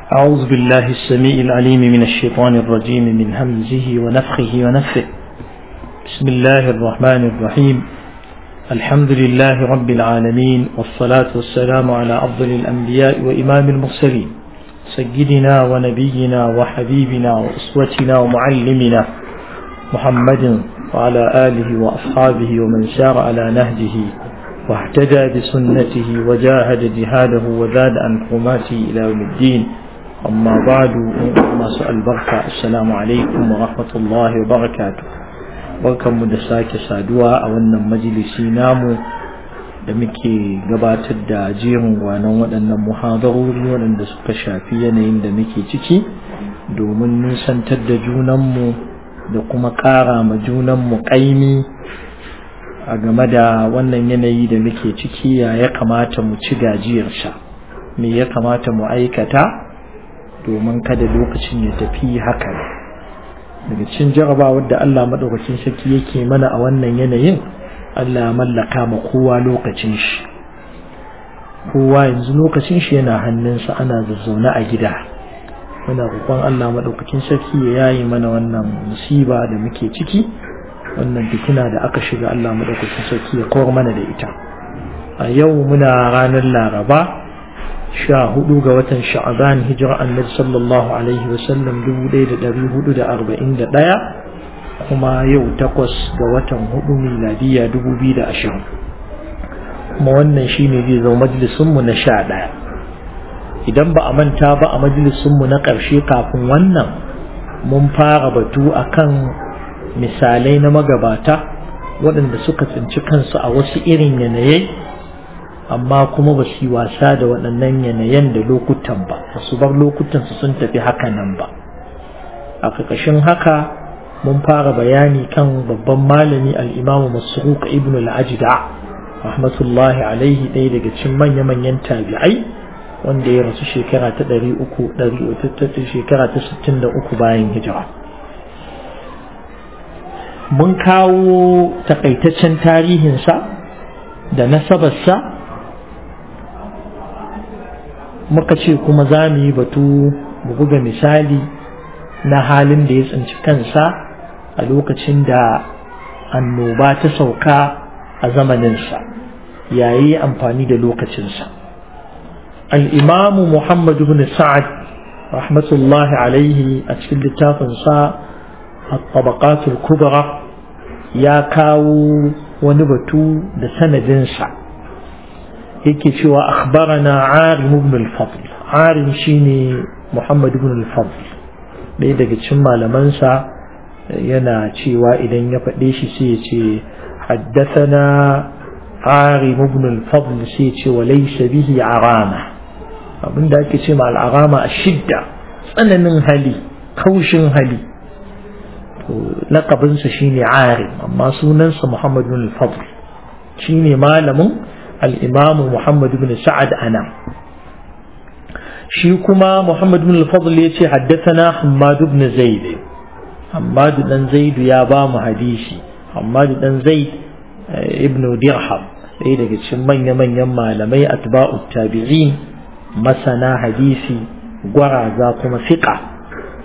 أعوذ بالله السميع العليم من الشيطان الرجيم من همزه ونفخه ونفثه بسم الله الرحمن الرحيم الحمد لله رب العالمين والصلاة والسلام على أفضل الأنبياء وإمام المرسلين سيدنا ونبينا وحبيبنا وأسوتنا ومعلمنا محمد وعلى آله وأصحابه ومن سار على نهجه واهتدى بسنته وجاهد جهاده وزاد عن حرماته إلى يوم الدين أما بعد ما سأل بركة السلام عليكم ورحمة الله وبركاته barkan mu da sake saduwa a wannan majalisi namu da muke gabatar da jerin gwanon waɗannan muhadarori waɗanda suka shafi yanayin da muke ciki domin nusantar da junanmu da kuma ƙara ma junanmu ƙaimi a game da wannan yanayi da muke ciki ya ya kamata mu ci gajiyarsa me ya kamata mu aikata domin kada lokacin ya tafi haka daga cikin jarabawar da Allah maɗaukacin sarki yake mana a wannan yanayin Allah ya mallaka ma kowa lokacin shi kowa yanzu lokacin shi yana hannunsa ana zazzaune a gida muna roƙon Allah maɗaukacin sarki ya yayi mana wannan musiba da muke ciki wannan fitina da aka shiga Allah maɗaukacin sarki ya kawar mana da ita a yau muna ranar laraba sha hudu ga watan sha'aban hijira annabi sallallahu alaihi wasallam dubu ɗaya da ɗari hudu da arba'in da ɗaya kuma yau takwas ga watan hudu miladiya dubu biyu da ashirin kuma wannan shine zai zama majalisunmu na sha ɗaya idan ba a manta ba a majalisunmu na ƙarshe kafin wannan mun fara batu akan misalai na magabata waɗanda suka tsinci kansu a wasu irin yanayai amma kuma ba su yi wasa da waɗannan yanayen da lokutan ba ba su bar lokutan su sun tafi haka nan ba a ƙarƙashin haka mun fara bayani kan babban malami al'imamu masruq ibn al-ajda rahmatullahi alaihi ɗaya daga cikin manya-manyan tabi'ai wanda ya rasu shekara ta ɗari uku ɗari shekara ta sittin da uku bayan hijira mun kawo takaitaccen tarihinsa da nasabarsa muka ce kuma za mu yi batu mu buga misali na halin da ya tsinci kansa a lokacin da annoba ta sauka a zamaninsa yayi amfani da lokacinsa al'imamu muhammadu bin sa'ad rahmatullahi alaihi a cikin littafinsa الطبقات الكبرى ya kawo wani batu da sanadinsa yake cewa akhbarana arim ibn al-fadl arim shine muhammad ibn al-fadl ɗaya daga cikin malamansa yana cewa idan ya faɗe shi sai ya ce haddathana arim ibn al-fadl sai ya ce wa laysa bihi arama abinda ake ce ma al-arama ashidda tsananin hali kaushin hali لقبنsa shine arim amma sunansa Muhammad bin al-Fadl shine malamin al-Imam Muhammad bin Sa'ad ana shi kuma Muhammad bin al-Fadl yace haddathana Hammad ibn Zaid Hammad dan Zaid ya ba mu hadisi Hammad dan Zaid ibn Dirham ɗaya daga cikin manya-manyan malamai atba'ut tabi'in masana hadisi gwaraza kuma fiqa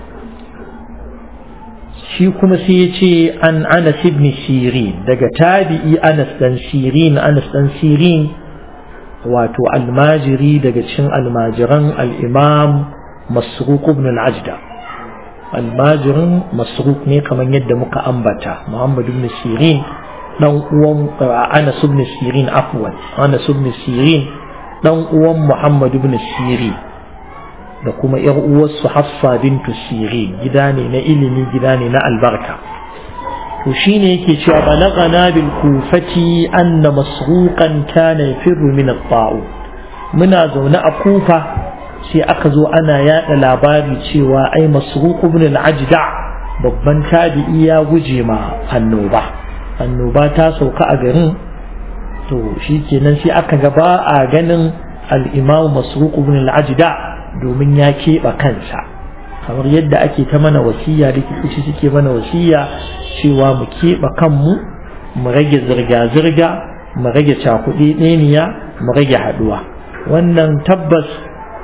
shi kuma sai ya ce an anas ibn sirin daga tabi'i anas dan sirin anas dan sirin wato almajiri daga cikin almajiran al-imam masruq ibn al-ajda almajirin masruq ne kamar yadda muka ambata muhammad ibn sirin dan uwan anas ibn sirin afwan anas ibn sirin dan uwan muhammad ibn sirin da kuma ‘yar uwarsu Hafsa bintu Sirin gida ne na ilimi gida ne na albarka. To shi ne yake cewa balagana bil kufati anna masruqan kana yafirru min at-ta'u muna zaune a kufa sai aka zo ana yada labari cewa ai masruq ibn al-ajda babban tabi'i ya guje ma annoba annoba ta sauka a garin to shikenan sai aka ga ba a ganin al-imam masruq ibn al-ajda domin ya keɓe kansa kamar yadda ake ta mana wasiya likitoci suke mana wasiya cewa mu keɓe kanmu mu rage zirga-zirga mu rage cakuɗe ɗeniya mu rage haɗuwa wannan tabbas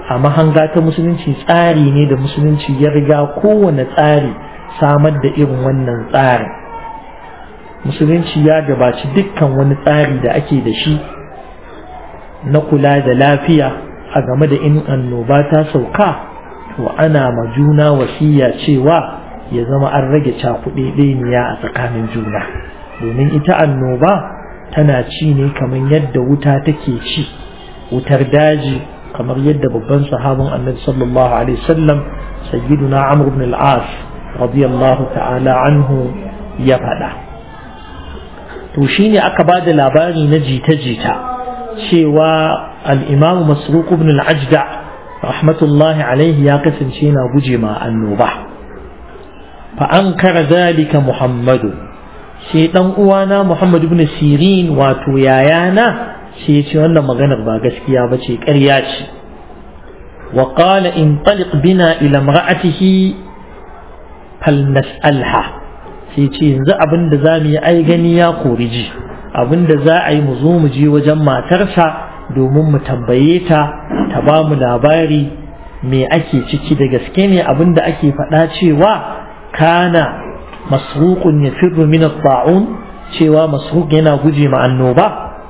a mahanga ta musulunci tsari ne da musulunci ya riga kowane tsari samar da irin wannan tsarin musulunci ya gabaci dukkan wani tsari da ake da shi na kula da lafiya a game da in annoba ta sauka to ana ma juna wasiya cewa ya zama an rage cakuɗeɗeniya a tsakanin juna domin ita annoba tana ci ne kamar yadda wuta take ci wutar daji kamar yadda babban sahabin annabi sallallahu alaihi wasallam sayyiduna amr ibn al-as radiyallahu ta'ala anhu ya faɗa to shine aka ba da labari na jita-jita cewa al-imam masruq ibn al-ajda rahmatullahi alaihi ya kasance yana guje ma annoba fa ankara zalika muhammadu sai dan uwana muhammad ibn sirin wato yayana sai ya ce wannan maganar ba gaskiya ba ce ƙarya ce wa qala in taliq bina ila imra'atihi falnas'alha sai ce yanzu abin da za mu yi ai gani ya kori ji abin da za a yi mu zo mu je wajen matarsa domin mu tambaye ta ta ba mu labari me ake ciki da gaske ne abin da ake faɗa cewa kana masruqun yafirru min at-ta'un cewa masruq yana guje ma annoba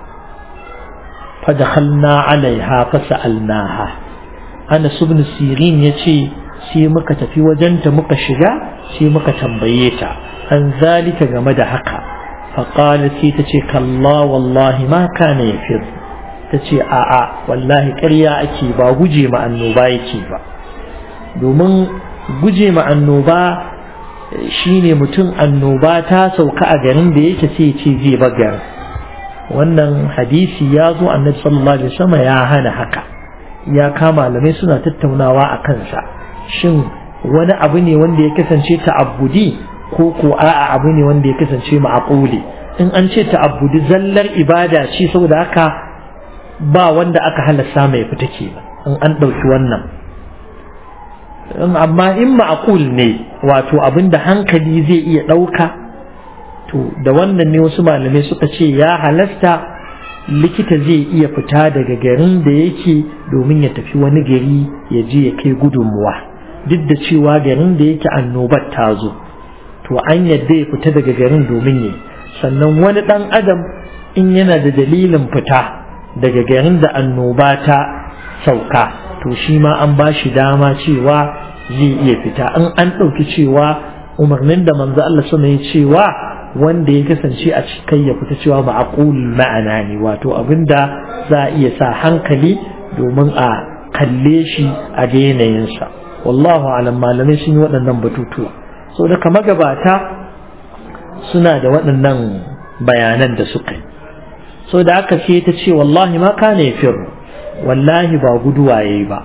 fa dakhalna alaiha fa sa'alnaha Anas ibn Sirin yace sai muka tafi wajenta muka shiga sai muka tambaye ta an zalika game da haka fa qalat sai tace kalla wallahi ma kana yafir tace a'a wallahi ƙarya ake ba guje ma annoba yake ba domin guje ma annoba shine mutum annoba ta sauka a garin da yake sai ce zai bagar wannan hadisi ya zo annabi sallallahu alaihi wasallam ya hana haka ya kama malamai suna tattaunawa a kansa shin wani abu ne wanda ya kasance ta'abbudi ko ko a'a abu ne wanda ya kasance ma'aquli in an ce ta'abbudi zallar ibada ce saboda haka ba wanda aka halasta mai fita ke in an ɗauki wannan amma in ma'aqul ne wato abin da hankali zai iya ɗauka to da wannan ne wasu malamai suka ce ya halasta likita zai iya fita daga garin da yake domin ya tafi wani gari ya je ya kai gudunmuwa duk da cewa garin da yake annobar ta zo to an yadda ya fita daga garin domin ya sannan wani ɗan adam in yana da dalilin fita daga garin da annoba ta sauka to shi ma an ba shi dama cewa zai iya fita in an ɗauki cewa umarnin da manzo Allah sama ya cewa wanda ya kasance a cikin ya fita cewa ma'aqul ma'ana ne wato abinda za a iya sa hankali domin a kalle shi a ga yanayinsa wallahu alam malamai sun yi waɗannan batutuwa so da kama gabata suna da waɗannan bayanan da suka yi so da aka ce ta ce wallahi ma kana yafiru wallahi ba guduwa yayi ba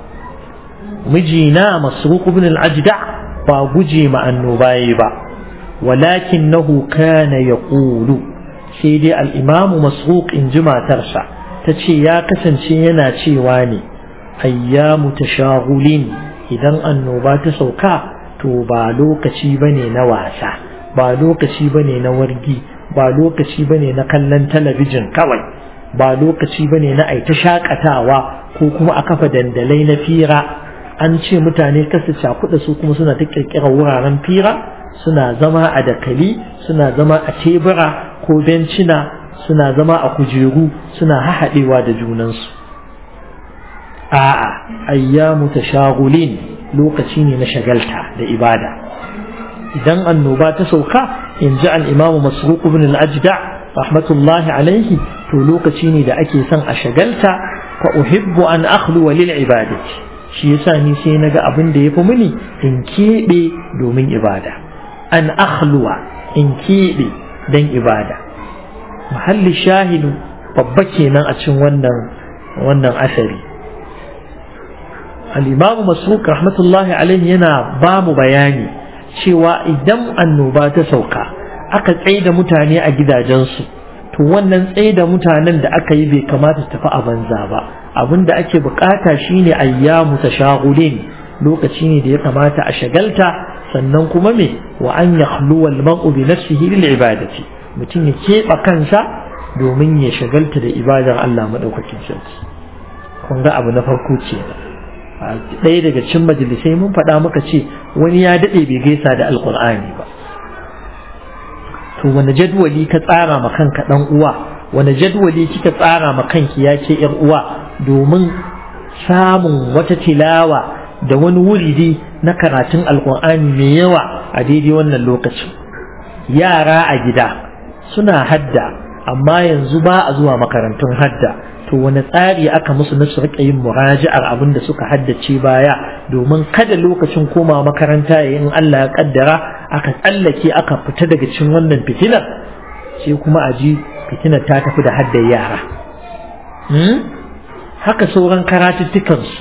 mijina masruq ibn al-ajda ba guje ma annoba yayi ba ولكنه كان يقول سيدي الإمام مسروق إن جمع ترسع تشي يا كسن شينا واني أيام تشاغل إذا النوبات سوكا تو بالو كشي بني نواسا بالو كشي بني نورجي بالو كشي بني نكلن تلفزيون كوي بالو كشي بني نأي تشاكتاوا ko kuma a kafa dandalai na fira an ce mutane kasa cakuɗa su kuma suna ta ƙirƙirar wuraren fira suna zama a dakali suna zama a tebura ko bencina suna zama a kujeru suna hahaɗewa da junansu a'a ayyamu tashagulin lokaci ne na shagalta da ibada idan annoba ta sauka in ji al-imamu masruq ibn al-ajda rahmatullahi alaihi to lokaci ne da ake son a shagalta fa uhibbu an akhluwa lil ibadati shi yasa ni sai naga abin da yafi mini in keɓe domin ibada an akhluwa in keɓe don ibada mahalli shahidu babba kenan a cikin wannan wannan asari al-imamu masruq rahmatullahi alaihi yana ba mu bayani cewa idan annoba ta sauka aka tsaida mutane a gidajensu to wannan tsaida mutanen da aka yi bai kamata su tafi a banza ba abin da ake bukata shine ayyamu tashagulin lokaci ne da ya kamata a shagalta sannan kuma me wa an yakhluwa al-mar'u bi nafsihi lil ibadati mutum ya keɓe kansa domin ya shagalta da ibadar Allah madaukakin sarki kun ga abu na farko ce ɗaya daga cikin majalisai mun faɗa muka ce wani ya daɗe bai gaisa da alƙur'ani ba to wani jadwali ka tsara ma kanka ɗan uwa wani jadwali kika tsara ma kanki ya ce ‘yar uwa domin samun wata tilawa da wani wuridi na karatun alƙur'ani mai yawa a daidai wannan lokacin yara a gida suna hadda amma yanzu ba a zuwa makarantun hadda to wani tsari aka musu na su rika yin muraji'ar abin da suka haddace baya domin kada lokacin koma makaranta ya in Allah ya kaddara aka tsallake aka fita daga cikin wannan fitilar sai kuma a ji fitinar ta tafi da haddar yara haka sauran karatuttukan su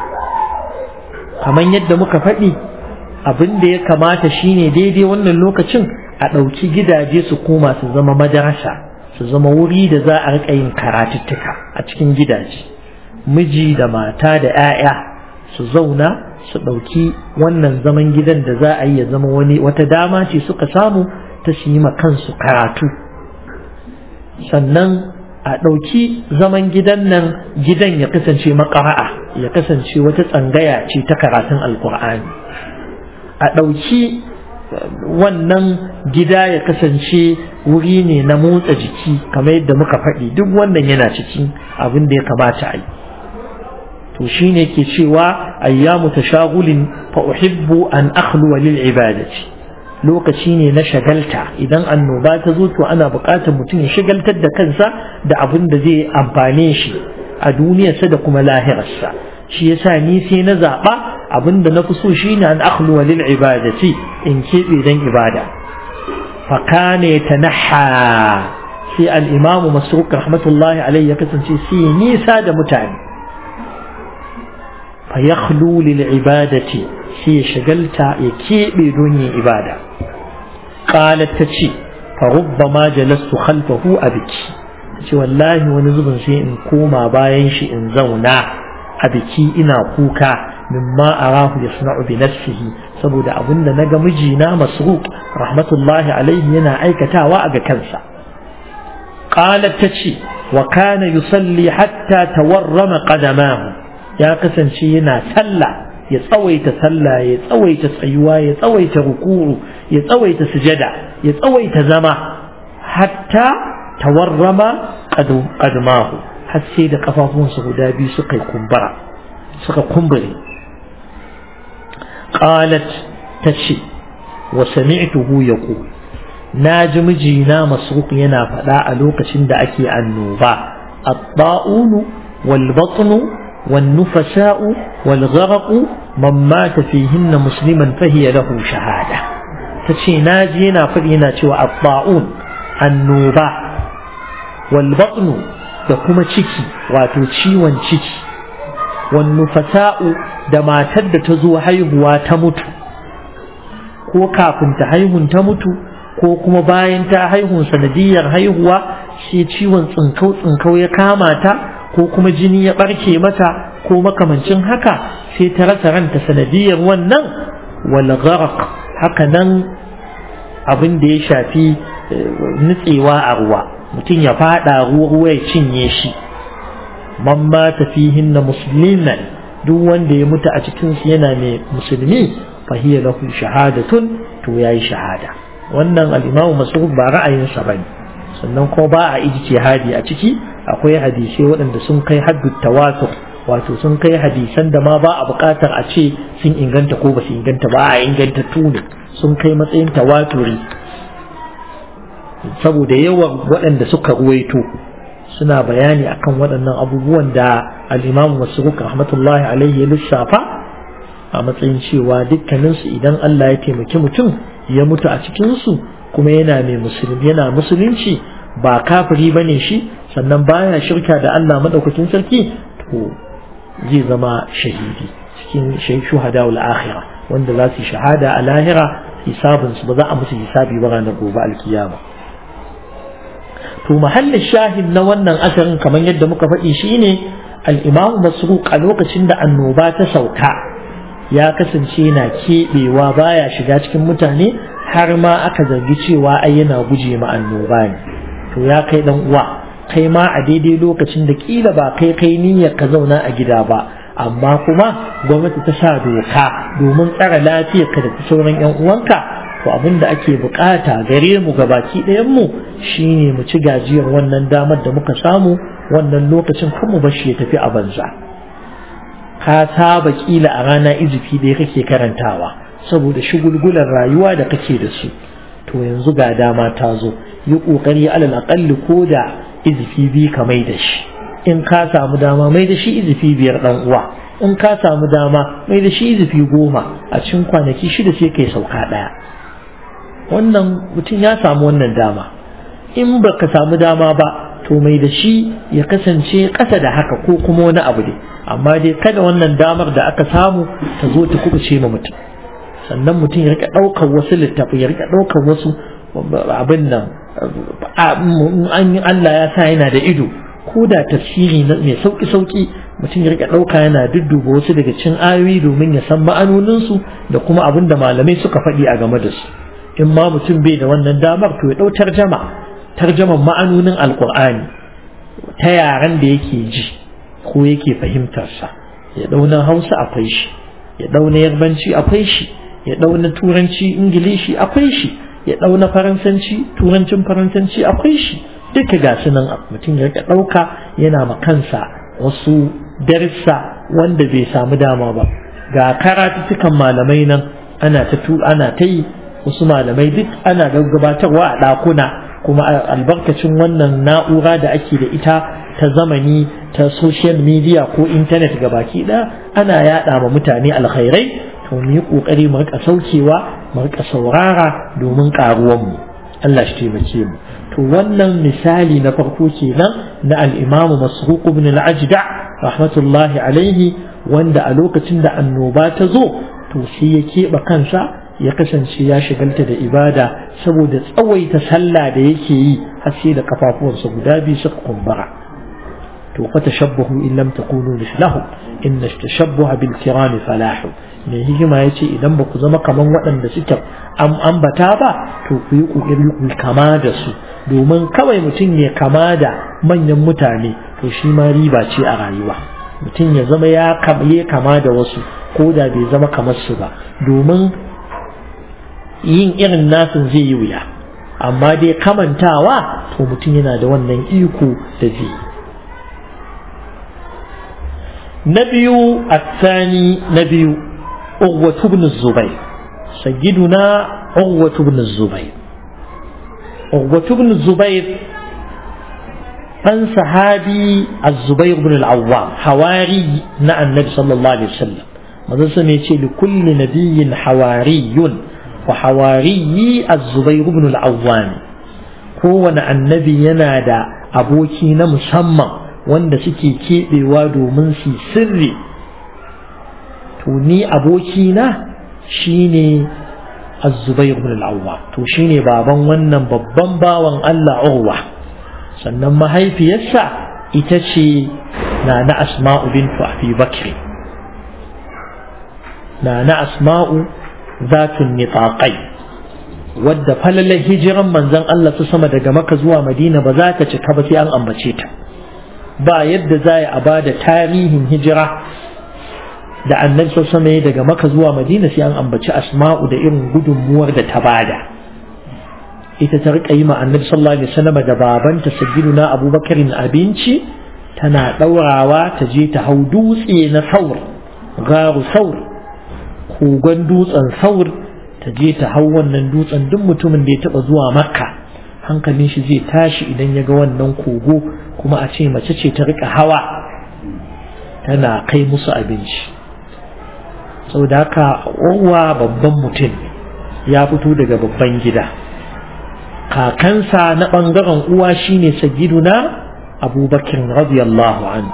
kamar yadda muka faɗi abin da ya kamata shine daidai wannan lokacin a ɗauki gidaje su koma su zama madarasa su zama wuri da za a riƙa yin karatuttuka a cikin gidaje miji da mata da 'ya'ya su zauna su ɗauki wannan zaman gidan da za a yi ya zama wani wata dama ce suka samu ta su yi kansu karatu sannan a ɗauki zaman gidan nan gidan ya kasance makara'a ya kasance wata tsangaya ce ta karatun alkur'ani a ɗauki wannan gida ya kasance wuri ne na motsa jiki kamar yadda muka faɗi duk wannan yana cikin abin da ya kamata a yi to shine ke cewa ayyamu tashagulin fa uhibbu an akhluwa lil ibadati lokaci ne na shagalta idan annoba ta zo to ana buƙatar mutum ya shagaltar da kansa da abin da zai amfane shi a duniyarsa da kuma lahirarsa shi yasa ni sai na zaɓa abin da na fi so shine an akhluwa lil ibadati in keɓe dan ibada fa kana yatanaha sai al-imamu masruq rahmatullahi alayhi ya kasance sai nisa da mutane fa yakhlu lil ibadati sai ya shagalta ya keɓe don yin ibada qalat tace fa rubbama jalastu khalfahu abiki ce wallahi wani zubin sai in koma bayan shi in zauna a biki ina kuka mimma arahu yasna'u bi nafsihi saboda abinda naga mijina masruq rahmatullahi alaihi yana aikatawa a ga kansa qalat tace wa kana yusalli hatta tawarrama qadamahu ya kasance yana sallah ya tsawaita sallah ya tsawaita tsayuwa ya tsawaita ruku'u ya tsawaita sujada ya tsawaita zama hatta tawarrama qadmahu har sai da kafafunsa guda biyu suka kumbura suka kumbure qalat tace wa sami'tuhu yaqul naji mijina masruq yana faɗa a lokacin da ake annoba at-ta'unu wal batnu wan nufasa'u wal gharaqu man mata fihinna musliman fahiya lahu shahada tace naji yana faɗi yana cewa at-ta'un annoba wal batnu da kuma ciki wato ciwon ciki wannu fasa'u da matar da ta zo haihuwa ta mutu ko kafin ta haihun ta mutu ko kuma bayan ta haihun sanadiyar haihuwa sai ciwon tsinkau tsinkau ya kama ta ko kuma jini ya barke mata ko makamancin haka sai ta rasa ranta sanadiyar wannan wal gharq haka nan abin da ya shafi nutsewa a ruwa mutum ya fada ruwa ruwa ya cinye shi man mata fihinna musliman duk wanda ya mutu a cikin su yana mai musulmi fa hiya lahu shahadatun to yayi shahada wannan al-Imam Mas'ud ba ra'ayin sa bane sannan kuma ba a ijtihadi a ciki akwai hadisai waɗanda sun kai haddu tawatur wato sun kai hadisan da ma ba a buƙatar a ce sun inganta ko ba su inganta ba a inganta tuni sun kai matsayin tawaturi saboda yawan waɗanda suka ruwaito suna bayani akan waɗannan abubuwan da al-Imam Masruq rahmatullahi alaihi ya lissafa a matsayin cewa dukkaninsu idan Allah ya taimaki mutum ya mutu a cikin su kuma yana mai musulmi yana musulunci ba kafiri bane shi sannan baya shirka da Allah madaukakin sarki to zai zama shahidi cikin shuhada wal akhirah wanda za su shahada a lahira hisabinsu ba za a musu hisabi ba ranar gobe alkiyama to mahallin shahid na wannan asarin kamar yadda muka faɗi shine al-imam masruq a lokacin da annoba ta sauka ya kasance na keɓewa baya shiga cikin mutane har ma aka zargi cewa ai yana guje ma annoba ne to ya kai dan uwa kai ma a daidai lokacin da kila ba kai kai niyyar ka zauna a gida ba amma kuma gwamnati ta sa doka domin tsara lafiyarka da sauran 'yan uwanka to abin da ake bukata gare mu ga baki ɗayan mu shine mu ci gajiyar wannan damar da muka samu wannan lokacin kan mu bashi ya tafi a banza ka saba kila a rana izifi da kake karantawa saboda shugulgulan rayuwa da kake da su to yanzu ga dama ta zo yi kokari alal aqalli ko da izifi bi ka mai da shi in ka samu dama mai da shi izifi biyar dan uwa in ka samu dama mai da shi izifi goma a cikin kwanaki shida sai kai sauka daya wannan mutum ya samu wannan dama in baka samu dama ba to mai da shi ya kasance ƙasa da haka ko kuma wani abu ne amma dai kada wannan damar da aka samu ta zo ta kubuce ma mutum sannan mutum ya rika ɗaukar wasu littafi ya rika ɗaukar wasu abin nan an yi Allah ya sa yana da ido ko da tafsiri mai sauki sauki mutum ya rika ɗauka yana dudduba wasu daga cin ayoyi domin ya san ma'anoninsu da kuma abin da malamai suka faɗi a game da su in ma mutum bai da wannan damar to ya ɗau tarjama tarjaman ma'anonin alƙur'ani ta yaren da yake ji ko yake fahimtarsa ya ɗau na hausa akwai shi ya ɗau na yarbanci akwai shi ya ɗau na turanci ingilishi akwai shi ya ɗau na faransanci turancin faransanci akwai shi duka ga su nan mutum ya rika ɗauka yana ma kansa wasu darsa wanda bai samu dama ba ga karatuttukan malamai nan ana ta ana ta yi wasu malamai duk ana gabatarwa a ɗakuna kuma albarkacin wannan na'ura da ake da ita ta zamani ta social media ko intanet baki ɗaya ana yaɗa ma mutane alkhairai to mu yi ƙoƙari mu rika saukewa mu rika saurara domin ƙaruwanmu Allah shi taimake mu to wannan misali na farko kenan na al-Imam Masruq ibn al-Ajda rahmatullahi alaihi wanda a lokacin da annoba ta zo to sai ya keɓe kansa ya kasance ya shigalta da ibada saboda tsawaita sallah da yake yi har sai da kafafuwansa guda biyu suka kumbura to fa tashabbahu in lam takunu mislahu inna tashabbuha bil kirami falahu mai hikima ya ce idan ba ku zama kaman waɗanda suke ambata ba to ku yi ƙoƙari ku kama da su domin kawai mutum ya kama da manyan mutane to shi ma riba ce a rayuwa mutum ya zama ya kama da wasu ko da bai zama kamar su ba domin yin irin nasin zai yi wuya amma dai kamantawa to mutum yana da wannan iko da zai na biyu الثاني نبي عروة بن الزبير سيدنا عروة بن الزبير عروة بن الزبير أن صحابي الزبير بن العوام حواري نع النبي صلى الله عليه وسلم ماذا سميتي لكل نبي حواري وحواري الزبير بن العوام هو النبي ينادى أبوكي مسمى wanda suke keɓewa domin su sirri to ni abokina shine az-zubair ibn al-awwa to shine baban wannan babban bawan Allah Urwa sannan mahaifiyarsa ita ce na na asma'u bintu abi bakri na na asma'u zatun nitaqai wadda falalar hijiran manzon Allah su sama daga maka zuwa madina ba za ta cika ba sai an ambace ta ba yadda za a ba da tarihin hijira da annabi sama ya daga maka zuwa madina sai an ambaci asma'u da irin gudunmuwar da ta bada ita ta rika yi ma annabi sallallahu alaihi wasallam da babanta sayyiduna abubakarin abinci tana daurawa ta je ta hau dutse na saur garu saur kogon dutsen saur ta je ta hau wannan dutsen duk mutumin da ya taba zuwa makka hankalin shi zai tashi idan ya ga wannan kogo kuma a ce mace ce ta rika hawa tana kai musu abinci saboda haka uwa babban mutum ya fito daga babban gida kakansa na ɓangaren uwa shine sagiduna abubakar radiyallahu an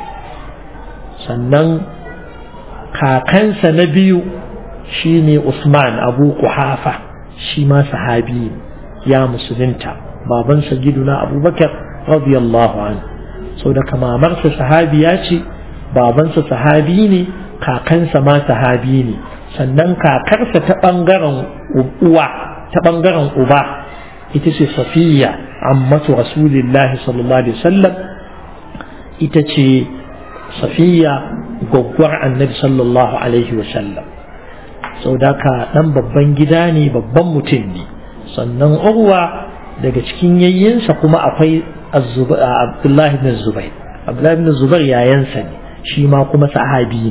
sannan kakansa na biyu shine usman abu kuhafa shi ma sahabi ya musulunta baban sagiduna abubakar radiyallahu an sau da kamamarsa sahabiya ce babansa sahabi ne kakansa ma sahabi ne sannan kakarsa ta ɓangaren uwa ta ɓangaren uba ita ce safiya ammatu rasulillahi sallallahu alaihi wasallam ita ce safiya gwaggwar annabi sallallahu alaihi wasallam sau da ka ɗan babban gida ne babban mutum ne sannan urwa daga cikin yayyinsa kuma akwai abdullahi bin zubair abdullahi bin zubair yayansa ne shi ma kuma sahabi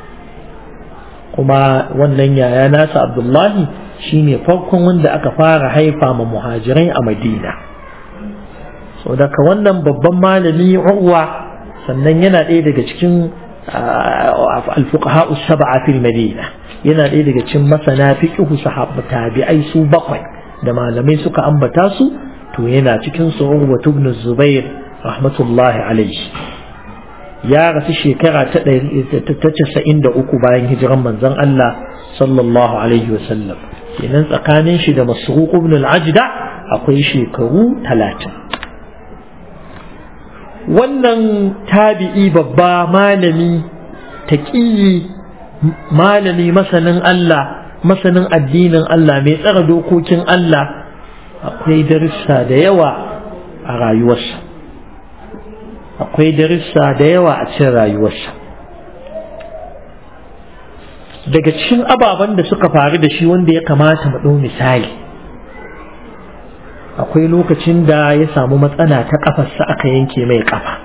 kuma wannan yaya nasa abdullahi shine farkon wanda aka fara haifa ma muhajirai a madina so daga wannan babban malami urwa sannan yana ɗaya daga cikin alfuqaha sab'a fil madina yana ɗaya daga cikin masana fiqhu sahabba tabi'ai su bakwai da malamai suka ambata su to yana cikin su urwa ibn zubair rahmatullahi alaihi ya rasu shekara ta casa'in da uku bayan hijiran manzon Allah sallallahu alaihi wasallam kenan tsakanin shi da masruq ibn al-ajda akwai shekaru talatin wannan tabi'i babba malami taqiyi malami masanin Allah masanin addinin Allah mai tsara dokokin Allah akwai darussa da yawa a rayuwarsa akwai darussa da yawa a cikin rayuwarsa daga cikin ababen da suka faru da shi wanda ya kamata mu ɗau misali akwai lokacin da ya samu matsala ta ƙafarsa aka yanke mai ƙafa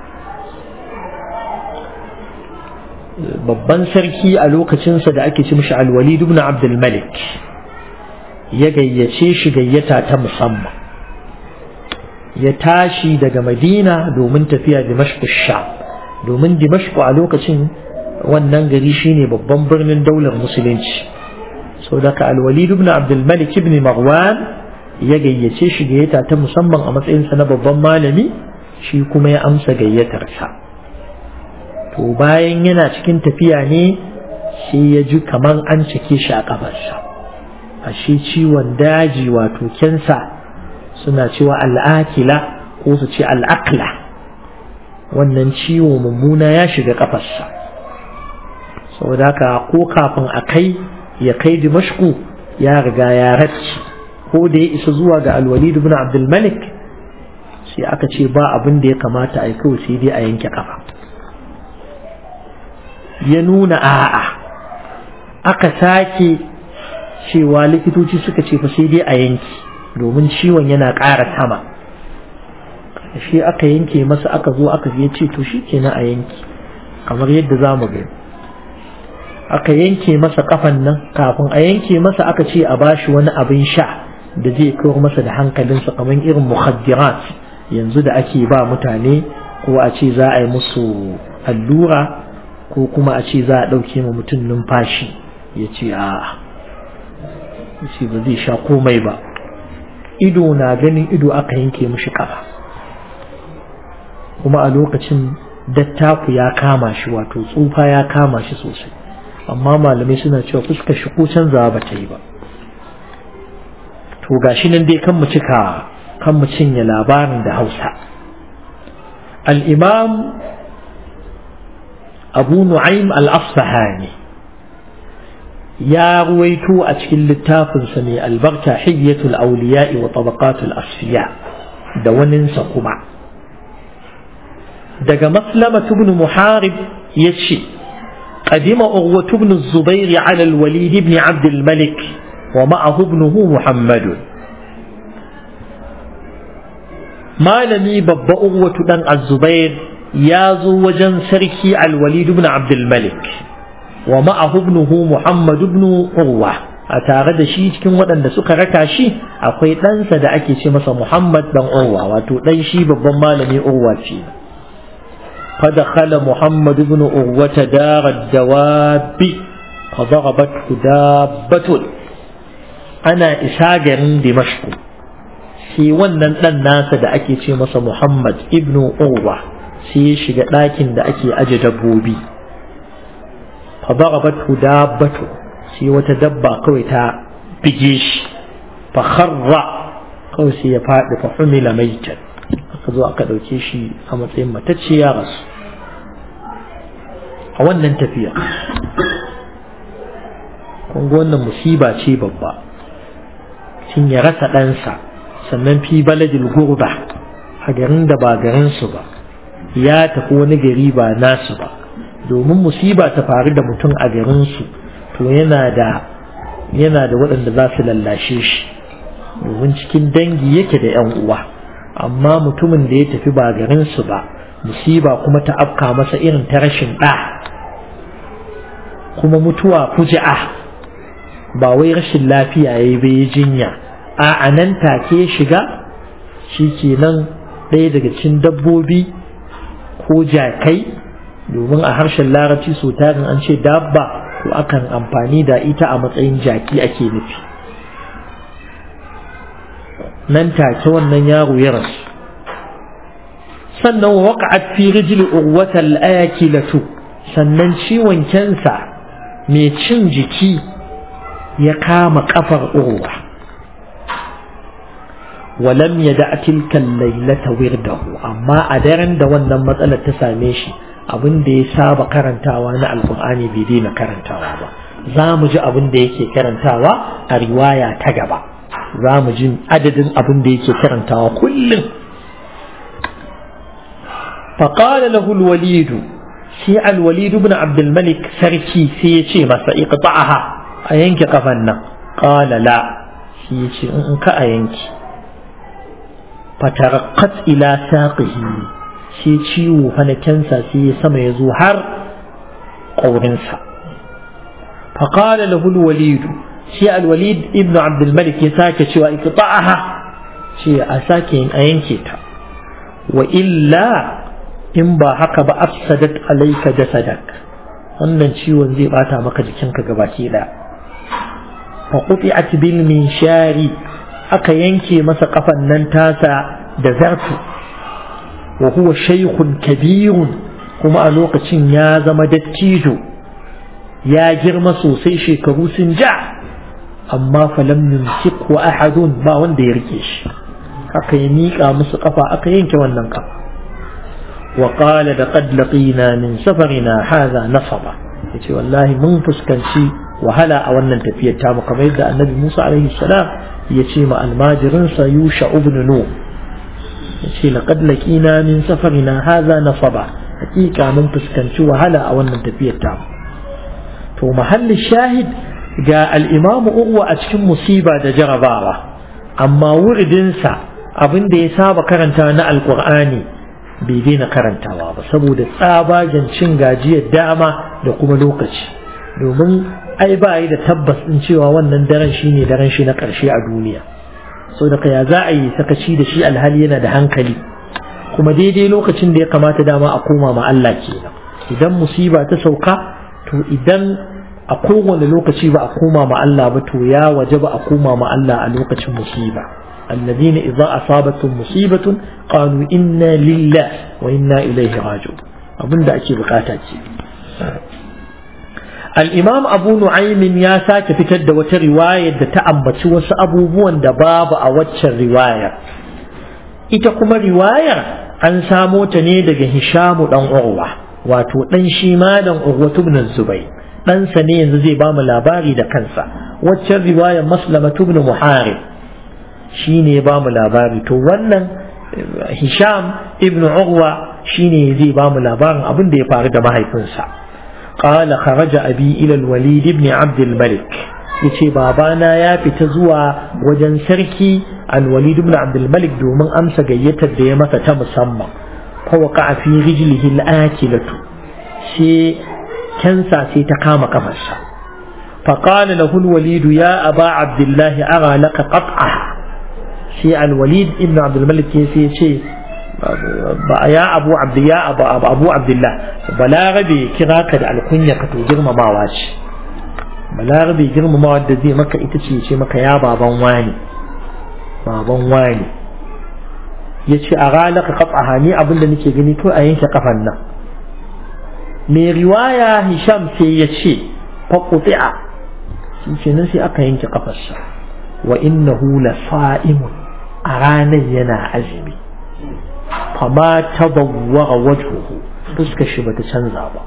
babban sarki a lokacinsa da ake ci mishi alwalid ibn abdul malik ya gayyace shi gayyata ta musamman ya tashi daga madina domin tafiya dimashku sha domin dimashku a lokacin wannan gari shine babban birnin daular musulunci sau daga alwalid ibn abdul malik ibn marwan ya gayyace shi gayyata ta musamman a matsayinsa na babban malami shi kuma ya amsa gayyatarsa to bayan yana cikin tafiya ne sai ya ji kamar an cike shi a kafarsa ashe ciwon daji wato kensa suna cewa al'akila ko su ce al'akla wannan ciwo mummuna ya shiga kafarsa saboda haka ko kafin a kai ya kai dimashku ya riga ya racci ko da ya isa zuwa ga alwalid ibn abdul malik sai aka ce ba abin da ya kamata a yi kawai sai dai a yanke kafa ya nuna a'a aka sake cewa likitoci suka ce fa sai dai a yanki domin ciwon yana ƙara sama shi aka yanke masa aka zo aka ya ce to shi kenan a yanki kamar yadda za mu gani aka yanke masa kafan nan kafin a yanke masa aka ce a bashi wani abin sha da zai kawar masa da hankalinsa kamar irin mukhaddirat yanzu da ake ba mutane ko a ce za a yi musu allura ko kuma a ce za a ɗauke ma mutum numfashi ya ce a ce ba zai sha komai ba ido na ganin ido aka yanke mishi kafa kuma a lokacin dattaku ya kama shi wato tsufa ya kama shi sosai amma malamai suna cewa fuskar shi ko canzawa ba ta yi ba to gashi nan dai kan mu cika kan mu cinye labarin da hausa al-imam abu nu'aym al-asfahani ya ruwaito a cikin littafinsa mai albarka hiyyatul auliya'i wa tabaqatul asfiya da waninsa kuma daga maslama ibn muharib ya ce قدم أغوة بن الزبير على الوليد بن عبد الملك ومعه ابنه محمد ما لني بب أغوة بن الزبير يازو وجن سركي الوليد بن عبد الملك ومعه ابنه محمد بن أغوة أتارد شي cikin waɗanda suka raka shi akwai ɗansa da ake ce masa Muhammad dan Urwa wato ɗan shi babban malami Urwa ce فدخل محمد بن أغوة دار الدواب فضربته دابة أنا إساجر دمشق sai wannan ɗan nasa da ake ce masa Muhammad ibn Urwa sai ya shiga ɗakin da ake aje dabbobi fa darabatu dabbatu sai wata dabba kawai ta bige shi fa kharra kawai sai ya faɗi fa humila maitan aka zo aka ɗauke shi a matsayin matacce ya rasu a wannan tafiya kun wannan musiba ce babba sun ya rasa ɗansa sannan fi baladil gurba a garin da ba garinsu ba ya tafi wani gari ba nasu ba domin musiba ta faru da mutum a garinsu to yana da yana da waɗanda za su lallashe shi domin cikin dangi yake da 'yan uwa amma mutumin da ya tafi ba garinsu ba musiba kuma ta afka masa irin ta rashin ɗa kuma mutuwa fuji'a ba wai rashin lafiya ya yi bai jinya a nan take shiga shi kenan ɗaya daga cikin dabbobi ko jakai domin a harshen larabci so tarin an ce dabba to akan amfani da ita a matsayin jaki ake nufi nan take wannan yaro ya rasu sannan waqa'at fi rijli urwatal akilatu sannan ciwon kensa mai cin jiki ya kama kafar urwa walam yada tilka laylata wirdahu amma a daren da wannan matsalar ta same shi abin da ya saba karantawa na alkur'ani bai daina karantawa ba za mu ji abin da yake karantawa a riwaya ta gaba za mu ji adadin abin da yake karantawa kullum فقال له الوليد سي الوليد بن عبد الملك سركي سي يشي مسا اقطعها أينك قفنا قال لا سي يشي انك أينك فترقت إلى ساقه سي تشيو فنكنسا سي سما يزوحر قورنسا فقال له الوليد سي الوليد ابن عبد الملك يساك شو اقطعها سي أساكين أينكتا وإلا in ba haka ba afsadat alayka jasadak wannan ciwon zai bata maka jikinka gabaki da fa quti'at bil minshari aka yanke masa kafan nan tasa da zartu wa huwa shaykhun kabirun kuma a lokacin ya zama dattijo ya girma sosai shekaru sun ja amma falam yumsikhu ahadun ba wanda ya rike shi aka yi miƙa musu kafa aka yanke wannan kafa وقال لقد لقينا من سفرنا هذا نصبا yace wallahi mun fuskanci wahala a wannan tafiyar ta mu kamar yadda annabi Musa alaihi salam ya ce ma almajirin sa Yusha ibn Nu yace laqad laqina min safarina hadha nasaba hakika mun fuskanci wahala a wannan tafiyar ta to mahalli shahid ga al-Imam Urwa a cikin musiba da jarabawa amma wuridinsa abin da ya saba karanta na alqur'ani bai daina karantawa ba saboda tsabagen cin gajiyar dama da kuma lokaci domin ai ba yi da tabbas din cewa wannan daren shine daren shi na ƙarshe a duniya so da ya za a yi sakaci da shi alhali yana da hankali kuma daidai lokacin da ya kamata dama a koma ma Allah kenan idan musiba ta sauka to idan a kowane lokaci ba a koma ma Allah ba to ya waje ba a koma ma Allah a lokacin musiba الذين إذا أصابتهم مصيبة قالوا إنا لله وإنا إليه راجعون أبن دا أكي بقاتاتي الإمام أبو نعيم يا ساك في تد رواية دا تأمبت وس أبو بوان دا باب أوتش الرواية إتكما رواية أن سامو تنيدك هشام دان أغوة واتو تنشيما دان أغوة بن الزبير ɗansa ne yanzu zai ba mu labari da kansa waccan riwayar maslamatu ibn muharib shi ne ya ba mu labari to wannan hisham ibn urwa shi ne zai ba mu labarin abin da ya faru da mahaifinsa qala kharaja abi ila al-walid ibn abd al-malik yace babana ya fita zuwa wajen sarki al-walid ibn abd al-malik domin amsa gayyatar da ya masa ta musamman fa waqa fi rijlihi al-akilatu sai kansa sai ta kama kafarsa فقال له الوليد يا أبا عبد الله أرى لك قطعها sai alwalid ibn abdulmalik ya sai ce ya abu abdu ya abu abu abdullah balarabe kira ka da alkunya ka to girmamawa ce balarabe girmamawa da zai maka ita ce ce maka ya baban wani baban wani ya ce a ranar ka kafa hani abinda nake gani ko a yanke kafan nan mai riwaya hisham sai ya ce faƙufi'a shi ce nan sai aka yanke kafarsa wa innahu la sa'imun a ranar yana azumi fama tabawwa wajhuhu fuskar shi bata canza ba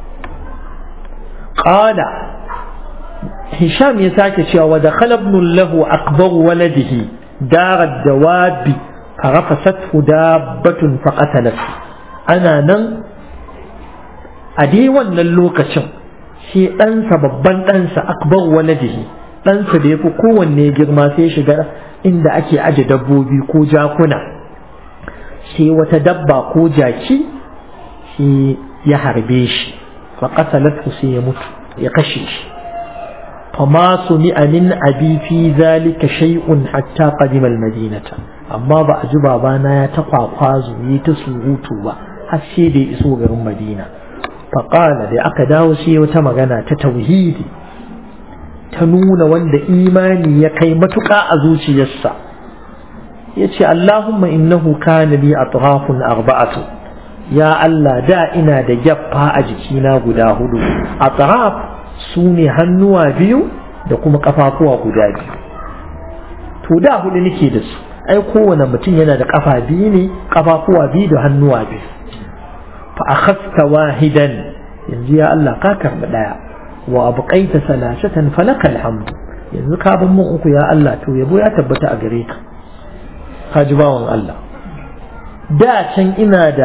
qala hisham ya sake cewa wa dakhala ibn lahu akbar waladihi dar ad-dawab farafasathu dabbatun faqatalat ana nan a dai wannan lokacin sai ɗansa babban ɗansa akbar waladihi ɗansa da ya fi kowanne girma sai shiga inda ake aje dabbobi ko jakuna sai wata dabba ko jaki sai ya harbe shi fa qatalatu sai ya mutu ya kashe shi فما سمع من أبي في ذلك شيء حتى قدم المدينة أما بعد بابانا يتقع قازو يتسوغوتو حسي دي إسوغ المدينة فقال دي أكداو سي وتمغنا تتوهيدي تنون وند إيماني يكي متقع أزوشي يسا يتي اللهم إنه كان لي أطراف أربعة يا الله دائنا دا جبها أجكينا قداهدو أطراف su ne hannuwa biyu da kuma kafafuwa guda biyu to da hudu nake da su ai kowane mutum yana da kafa biyu ne kafafuwa biyu da hannuwa biyu fa akhadta wahidan yanzu ya Allah ka karbi daya wa abqaita salasatan falaka alhamdu yanzu ka ban mun uku ya Allah to yabo ya tabbata a gare ka ka ji bawan Allah da can ina da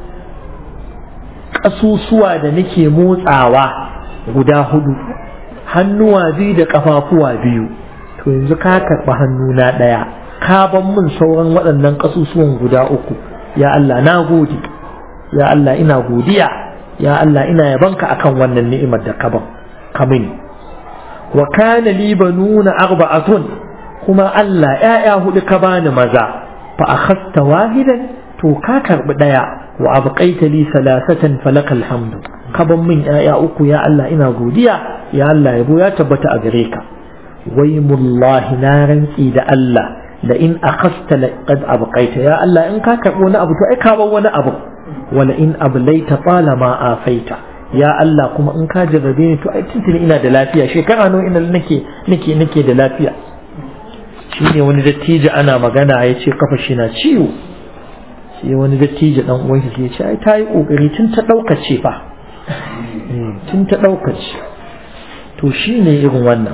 kasusuwa da nake motsawa guda hudu hannuwa biyu da kafafuwa biyu to yanzu ka karɓi hannuna ɗaya ka ban min sauran waɗannan ƙasusuwan guda uku ya Allah na gode ya Allah ina godiya ya Allah ina yabanka akan wannan ni'imar da ka ban ka mini wa kana li banuna arba'atun kuma Allah ƴaƴa hudu ka bani maza fa akhadta wahidan to ka karɓi ɗaya wa abqaita li salasatan falakal hamdu kaban min ‘ya'ya uku ya Allah ina godiya ya Allah yabo ya tabbata a gare ka wai mullahi na rantsi da Allah da in akhasta laqad abqaita ya Allah in ka karbo wani abu to ai ka bar wani abu wala in ablaita tala ma afaita ya Allah kuma in ka jarrabe ni to ai tuntuni ina da lafiya shekara nawa ina nake nake nake da lafiya shine wani dattijo ana magana ya ce kafa shi na ciwo sai wani dattijo dan uwan shi ya ce ai ta yi kokari tun ta daukace fa tun ta ɗaukaci to shi ne irin wannan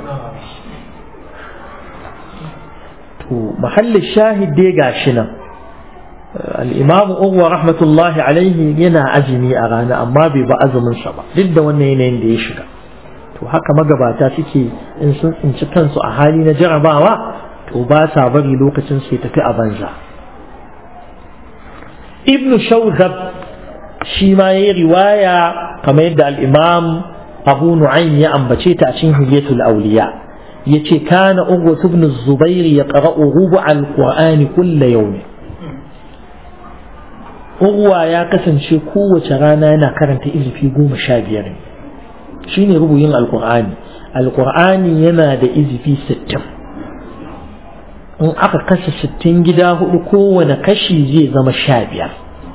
to mahallin shahid dai ga shi nan al'imamu uwa rahmatullahi alaihi yana azumi a rana amma bai ba azuminsa ba duk da wannan yanayin da ya shiga to haka magabata suke in sun tsinci kansu a hali na jarabawa to ba sa bari lokacin su tafi a banza ibnu shawzab shi ma ya yi riwaya kamar yadda al'imam abu nu'aym ya ambace ta a cikin hilyatul auliya ya ce kana ugwa ibn zubair ya qara'u rubu al-qur'ani kulla yawmi ugwa ya kasance kowace rana yana karanta izifi goma sha biyar shine rubuyin alqur'ani alqur'ani yana da izifi sittin in aka kashe sittin gida hudu kowane kashi zai zama sha biyar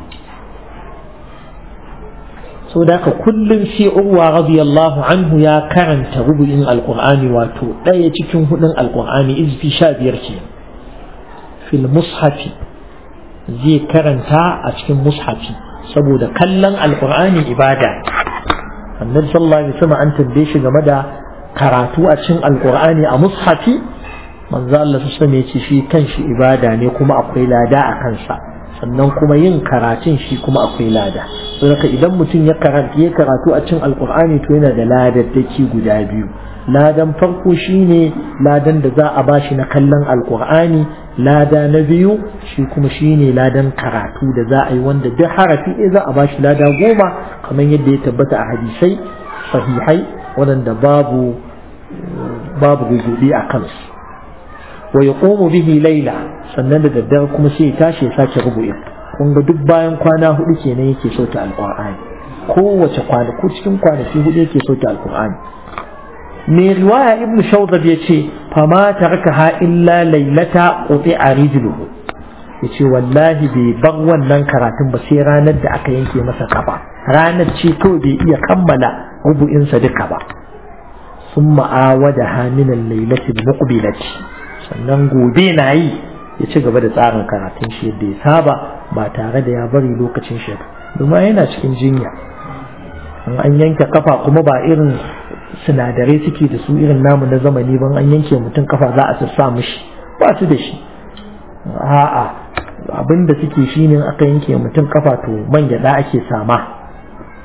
so da ka kullum sai urwa radiyallahu anhu ya karanta rubu'in alqur'ani wato ɗaya cikin hudun alqur'ani izfi sha biyar ke fil mushafi zai karanta a cikin mushafi saboda kallon alqur'ani ibada annabi sallallahu alaihi wasallam an tambaye shi game da karatu a cikin alqur'ani a mushafi manzo Allah sallallahu alaihi wasallam shi kanshi ibada ne kuma akwai lada a kansa sannan kuma yin karatun shi kuma akwai lada saboda idan mutum ya karanta ya karatu a cikin alkur'ani to yana da ladaddaki guda biyu ladan farko shine ladan da za a bashi na kallon alkur'ani lada na biyu shi kuma shine ladan karatu da za a yi wanda duk harafi ɗaya za a bashi lada goma kamar yadda ya tabbata a hadisai sahihai waɗanda babu babu gugubi a kansu wa yaqumu bihi laila sannan da daddare kuma sai ya tashi ya sake rubu'in kun ga duk bayan kwana hudu kenan yake sauta alqur'ani kowace kwana ko cikin kwanaki hudu yake sauta alqur'ani me riwaya ibn shawzab yace fama tarakaha illa lailata quti'a rijluhu yace wallahi bai bar wannan karatun ba sai ranar da aka yanke masa kafa ranar ce kawai bai iya kammala rubu'insa duka ba ثم عاودها من الليلة المقبلة sannan gobe na yi ya ci gaba da tsarin karatun shi yadda ya saba ba tare da ya bari lokacin shi domin yana cikin jinya an yanke kafa kuma ba irin sinadarai suke da su irin namu na zamani ban an yanke mutum kafa za a sassa mishi ba su da shi a'a abin da suke shi ne aka yanke mutum kafa to man gyada ake sama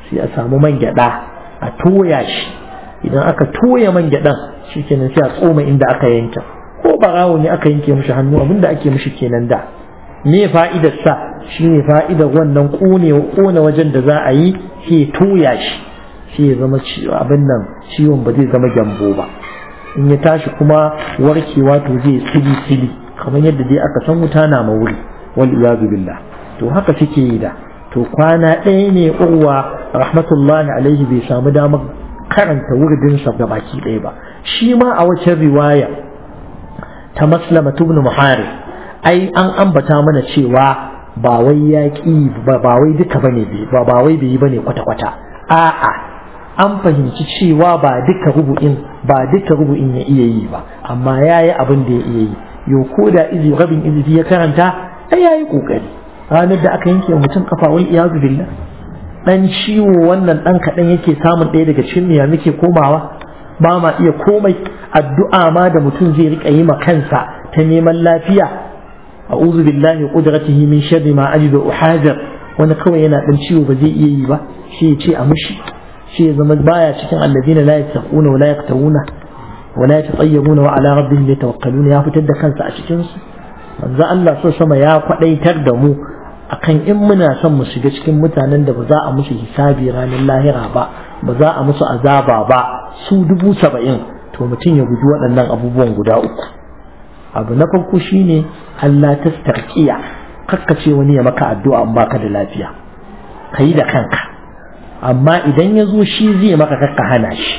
sai a samu man gyada a toya shi idan aka toya man gyadan shikenan sai a tsoma inda aka yanke ko barawo ne aka yanke mishi hannu abinda ake mishi kenan da me fa'idar sa shine fa'idar wannan kone kone wajen da za a yi sai toya shi sai ya zama abin nan ciwon ba zai zama gyambo ba in ya tashi kuma warkewa to zai tsili tsili kamar yadda dai aka san wuta na mawuri wal iyadu billah to haka suke yi da to kwana ɗaya ne urwa rahmatullahi alaihi bai samu damar karanta wurdinsa ga baki ɗaya ba shi ma a wacce riwaya ta maslama ibn muharib ai an ambata mana cewa ba wai yaƙi ba wai duka bane ba ba wai bai yi bane kwata kwata a'a an fahimci cewa ba duka rubu'in ba duka rubu'in ya iya yi ba amma yayi abin da ya iya yi yo ko da izi rabin izi ya karanta ai yayi kokari ranar da aka yanke mutum kafa wal iyazu billah dan ciwo wannan dan kadan yake samun ɗaya daga cikin ya muke komawa ba ma iya komai addu'a ma da mutum zai rika yi ma kansa ta neman lafiya a'udhu billahi qudratihi min sharri ma ajidu uhazir wani kawai yana dan ciwo ba zai iya yi ba shi ya ce a mushi shi ya zama baya cikin alladina la yattaquna wa la yaqtawuna wa la yatayyibuna wa ala rabbihim yatawakkaluna ya fitar da kansa a cikin su manzo Allah so sama ya kwadaitar da mu akan in muna son mu shiga cikin mutanen da ba za a musu hisabi ranar lahira ba ba za a musu azaba ba su dubu saba'in to mutum ya guji waɗannan abubuwan guda uku abu na farko shine Allah ta tarkiya kakkace wani ya maka addu'a in baka da lafiya ka yi da kanka amma idan ya zo shi zai maka kakka hana shi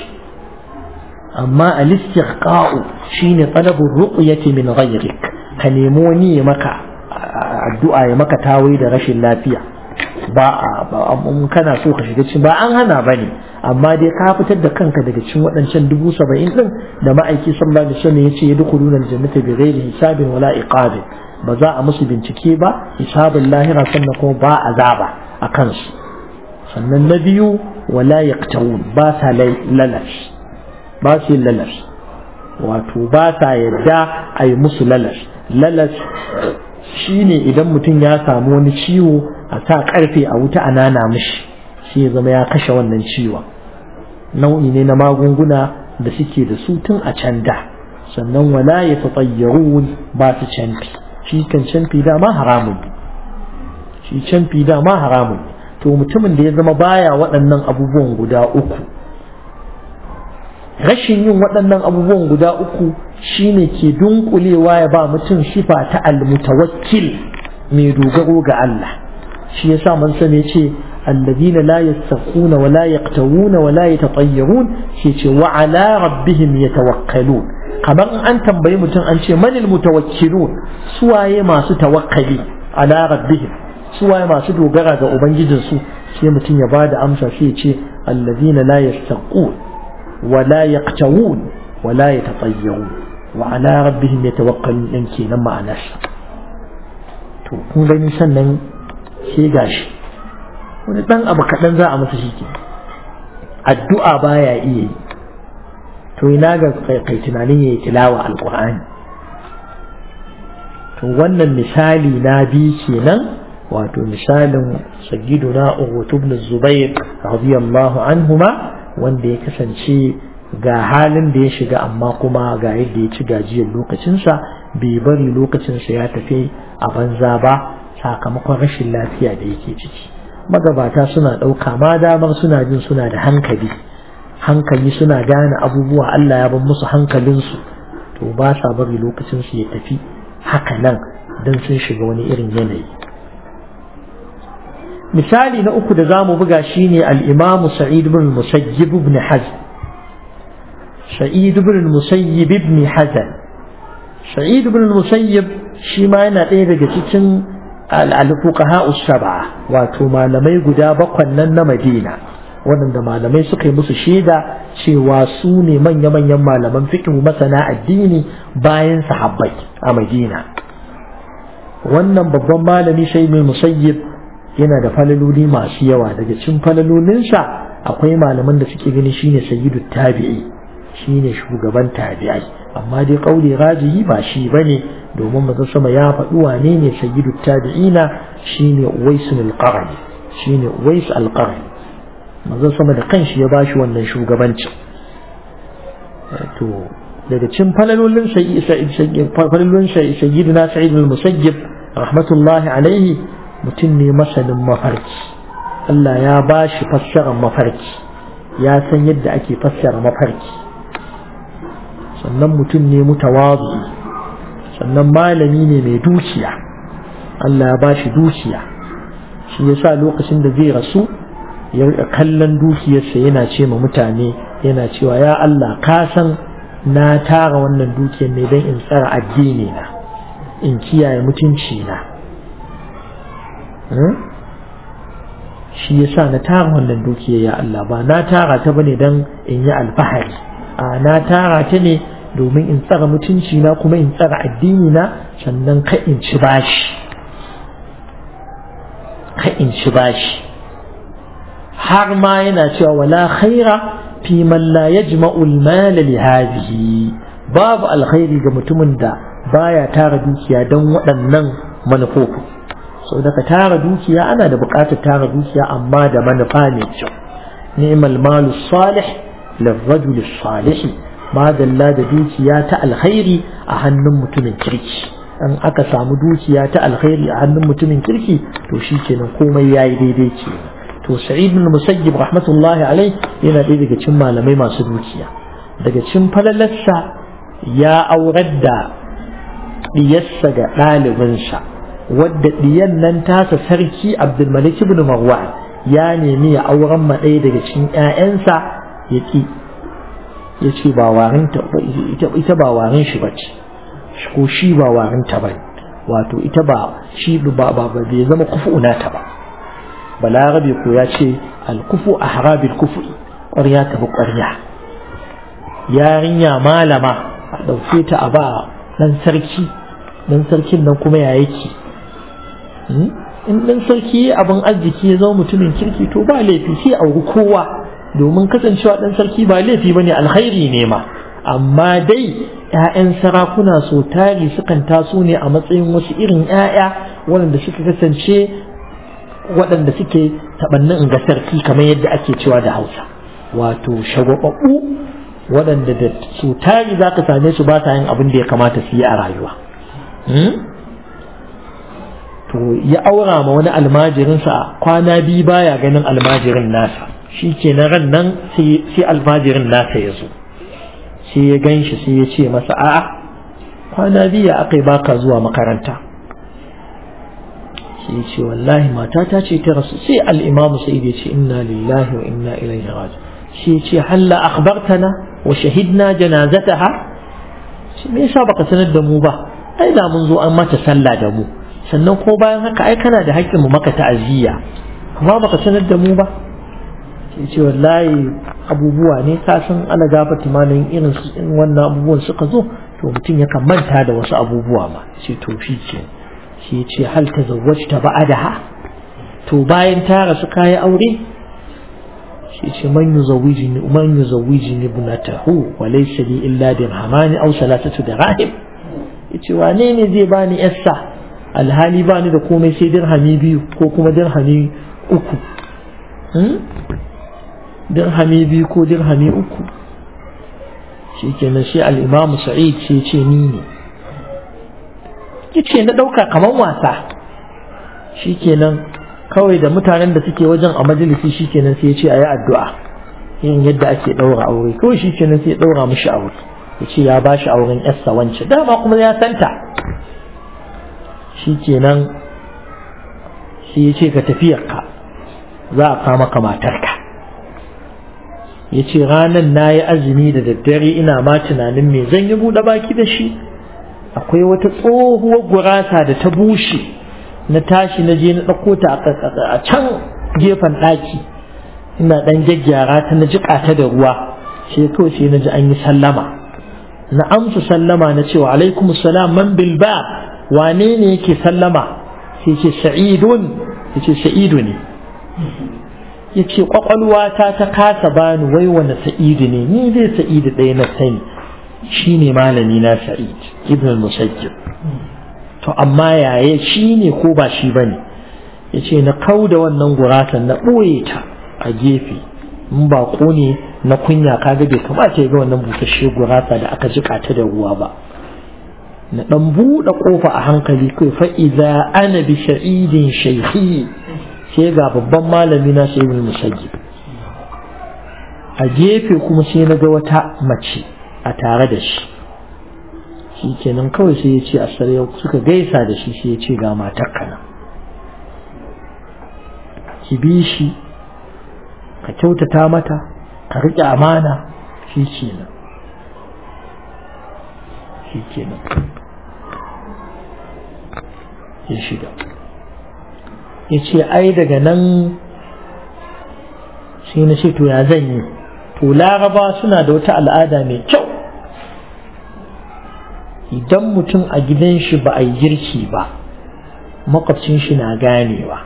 amma al-istiqa'u shine talabur ruqyati min ghayrik ka nemo ni ya maka addu'a ya maka tawaye da rashin lafiya ba a kana so ka shiga cikin ba an hana ba ne amma dai ka fitar da kanka daga cikin waɗancan dubu saba'in ɗin da ma'aiki sallallahu alaihi wasallam ya ce ya dukuluna aljannata bi ghairi hisabin wala iqabin ba za a musu bincike ba hisabin lahira sannan kuma ba azaba a kansu sannan na biyu wala yaqtawun ba sa lalas ba su lalas wato ba sa yadda a yi musu lalas lalas shine idan mutum ya samu wani ciwo a sa karfe a wuta a nana mishi shi ya zama ya kashe wannan ciwon nau'i ne na magunguna da suke da su tun a can da sannan wala ya tatayyarun ba su canfi shi kan canfi dama haramun shi canfi dama haramun to mutumin da ya zama baya waɗannan abubuwan guda uku rashin yin waɗannan abubuwan guda uku shine ke dunkulewa ya ba mutum sifa ta almutawakkil mai dogaro ga Allah shi yasa man sani ce alladina la yastaquna wa la yaqtawuna wa la yatatayyarun shi ce wa ala rabbihim yatawakkalun kamar in an tambayi mutum an ce manil mutawakkilun suwaye masu tawakkali ala rabbihim suwaye masu dogara ga ubangijinsu sai mutum ya bada amsa sai ya ce alladina la yastaqun ولا يقتوون ولا يتطيرون وعلى ربهم يتوكلون ɗin kenan ma'anarsa to kun gani sannan sai gashi wani ɗan abu kaɗan za a masa shi ke addu'a baya iya yi to ina ga kai tunanin ya yi tilawa alƙur'ani to wannan misali na biyu kenan wato misalin sayyiduna Uhud ibn Zubair radiyallahu anhuma wanda ya kasance ga halin da ya shiga amma kuma ga yadda ya ci gajiyar lokacinsa bai bari lokacinsa ya tafi a banza ba sakamakon rashin lafiya da yake ciki magabata suna ɗauka ma damar suna jin suna da hankali hankali suna gane abubuwa Allah ya bar musu hankalinsu to ba sa bari lokacinsu ya tafi haka nan don sun shiga wani irin yanayi misali na uku da za mu buga shi ne al'imamu sa'id bin musayyib ibn hazan sa'id bin musayyib ibn hazan sa'id bin musayyib shi ma yana ɗaya daga cikin al'alfuqaha usaba wato malamai guda bakwan nan na madina waɗanda malamai suka yi musu shaida cewa su ne manya-manyan malaman fiqh masana addini bayan sahabbai a madina wannan babban malami sai mai musayyib yana da falaloli masu yawa daga cikin falalolinsa akwai malaman da suke gani shine sayyidu tabi'i shine shugaban tabi'ai amma dai kauli rajihi ba shi bane domin manzo sama ya faɗi wane ne sayyidu tabi'ina shine Uwais al-Qarni shine Uwais al-Qarni manzon sama da kanshi ya bashi wannan shugabancin to daga cin falalolin falalolin sayyidina sa'id al-musayyib rahmatullahi alaihi mutum ne masanin mafarki Allah ya bashi fassarar mafarki ya san yadda ake fassara mafarki sannan mutum ne mutawazu sannan malami ne mai dukiya Allah ya bashi dukiya shi yasa lokacin da zai rasu ya kallon dukiyarsa yana ce ma mutane yana cewa ya Allah ka san na tara wannan dukiyar ne don in tsara addini na in kiyaye mutunci na shi yasa na tara wannan dukiyar ya Allah ba na tara ta bane don in yi alfahari a na tara ta ne domin in tsara mutunci na kuma in tsara addini na sannan ka in ci bashi ka in ci bashi har ma yana cewa wala khaira fi man la yajma'u al-mal li hadhihi babu alkhairi ga mutumin da baya tara dukiya don waɗannan manufofi sau daga tara dukiya ana da buƙatar tara dukiya amma da manufa mai kyau ni'mal malu salih lirrajul salih madalla da dukiya ta alkhairi a hannun mutumin kirki in aka samu dukiya ta alkhairi a hannun mutumin kirki to shi kenan komai yayi daidai ke to sa'id bin musayyib rahmatullahi alai yana ɗaya daga cikin malamai masu dukiya daga cikin falalarsa ya aurar da diyarsa ga ɗalibinsa wadda diyan nan tasa sarki abdulmalik ibn marwan ya nemi ya auren ma ɗaya daga cikin 'ya'yansa ya ƙi ya ce ba warin ita ba warin shi ba ce ko shi ba warin ta ba wato ita ba shi ba ba bai zama kufu ta ba balarabe ko ya ce alkufu a harabil kufu ƙwarya ta bi ƙwarya yarinya malama a ɗauke ta a ba ɗan sarki ɗan sarkin nan kuma ya yake in ɗan sarki abin arziki ya zama mutumin kirki to ba laifi sai auri kowa domin kasancewa ɗan sarki ba laifi ba ne alkhairi ne ma amma dai ‘ya'yan sarakuna so tari sukan taso ne a matsayin wasu irin ‘ya'ya waɗanda suka kasance waɗanda suke taɓannin ga sarki kamar yadda ake cewa da hausa wato shagwababbu waɗanda da so tari za ka same su ba sa yin abin da ya kamata su yi a rayuwa to ya aura ma wani almajirinsa kwana biyu baya ganin almajirin nasa shi ke na ran nan sai almajirin nasa ya zo sai ya gan shi sai ya ce masa a'a kwana biyu aka yi baka zuwa makaranta sai ya ce wallahi matata ce ta rasu sai al'imamu sai ya ce inna lillahi wa inna ilaihi raji sai ya ce halla akhbartana wa shahidna janazataha shi me yasa baka sanar da mu ba ai da mun zo an mata sallah da mu sannan ko bayan haka ai kana da haƙƙin mu maka ta'aziyya amma baka sanar da mu ba sai ce wallahi abubuwa ne ka san ala gafati malamin irin su in wannan abubuwan suka zo to mutum yakan manta da wasu abubuwa ma ce to shi ce shi ce hal ta zawwajta ba'adaha to bayan ta rasu kayi aure shi ce man yuzawwijini man yuzawwijini ibnatahu wa laysa li illa dirhamani aw salatatu dirahim yace wane ne zai bani yassa alhali bani da komai sai dirhami biyu ko kuma dirhami uku dirhami biyu ko dirhami uku shi kenan shi al'imamu sa'id sai ce ni ne ce na ɗauka kamar wasa shi kenan kawai da mutanen da suke wajen a majalisi shi kenan sai ya ce a yi addu'a yin yadda ake ɗaura aure kawai shi kenan sai ya ɗaura mishi aure ya ce ya ba shi auren yarsa wance dama kuma ya santa shi kenan sai ya ce ka tafiyarka za a kama ka matarka ya ce ranar na yi azumi da daddare ina ma tunanin me zan yi buɗe baki da shi akwai wata tsohuwar gurasa da ta bushe na tashi na je na ɗauko ta a can gefen ɗaki ina ɗan gyaggyara ta na jiƙa ta da ruwa sai kawai sai na ji an yi sallama na amsa sallama na cewa alaikum salam man bilba wane ne yake sallama sai ce sa'idun ya ce sa'idu ne ya ce ƙwaƙwalwata ta kasa bani wai wani sa'idu ne ni zai sa'idu ɗaya na sani shi ne malami na sa'id ibn al-musajjib to amma yaya shi ne ko ba shi ba ne ya ce na kau da wannan gurasan na ɓoye ta a gefe in baƙo ne na kunya kaga bai kamata ya ga wannan busasshe gurasa da aka jika ta da ruwa ba na dan buɗe ƙofa a hankali kai fa idza ana bi sha'idin shaykhi sai ga babban malami na sai ibn musayyib a gefe kuma sai na ga wata mace a tare da shi shi kenan kawai sai ya ce a suka gaisa da shi sai ya ce ga matar kana ki bi shi ka kyautata mata ka riƙe amana shi kenan shi kenan ya shiga ya ce ai daga nan sai na ce to ya zan yi to laraba suna da wata al'ada mai kyau idan mutum a gidan shi ba a yi girki ba makwabcin shi na ganewa